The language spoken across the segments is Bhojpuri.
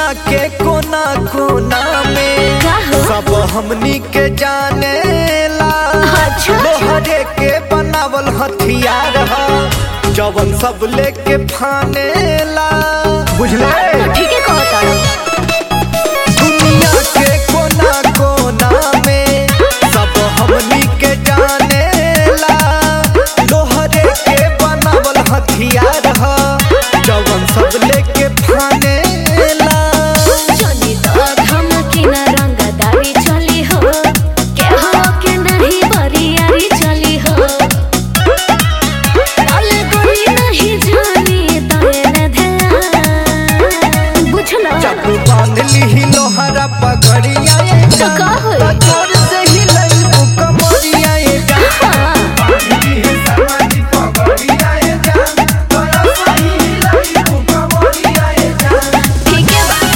के कोना कोना में का हो? सब हमनी के जाने ला अच्छा। लोहरे के बनावल हथियार ह जवन सब लेके फाने ला बुझले तो ठीक है कहता दुनिया के कोना कोना में सब हमनी के जाने ला लोहरे के बनावल हथियार ह जवन सब लेके फाने ला चली तो धमकी न रंगदारी चली हो के हो के नहीं बरियारी चली हो डाल गोली नहीं जानी तोरे न ध्यान बुझलो चाकू बांध ली लोहरा पगड़िया ये तो जान। का होई? तो जोर से ही लई कमरिया ये जान। हाँ, बांध ली है समाधि पगड़िया ये जान। तो ऐसा ही लई कमरिया ये जान। ठीक है बा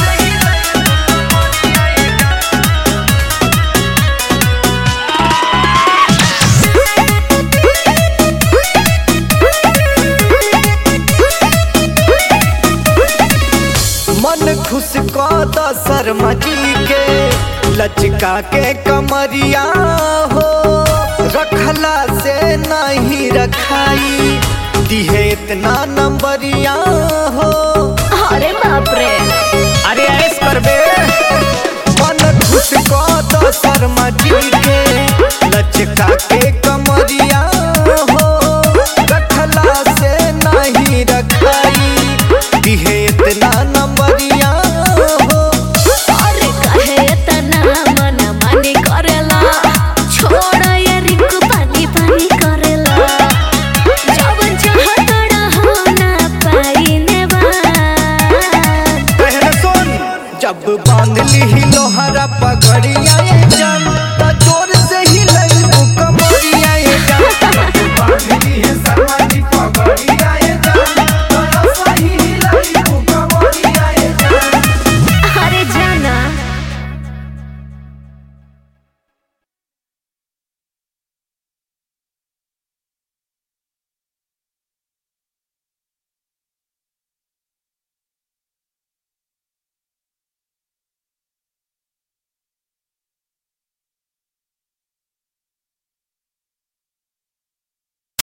मन खुश कद शर्मा जी के लचका के कमरिया हो रखला से नहीं रखाई दिहे इतना नंबरिया हो अरे बाप रे अरे ऐस करबे मन खुश कद शर्मा जी के लचका के कमरिया हो रखला से नहीं रखाई दिहे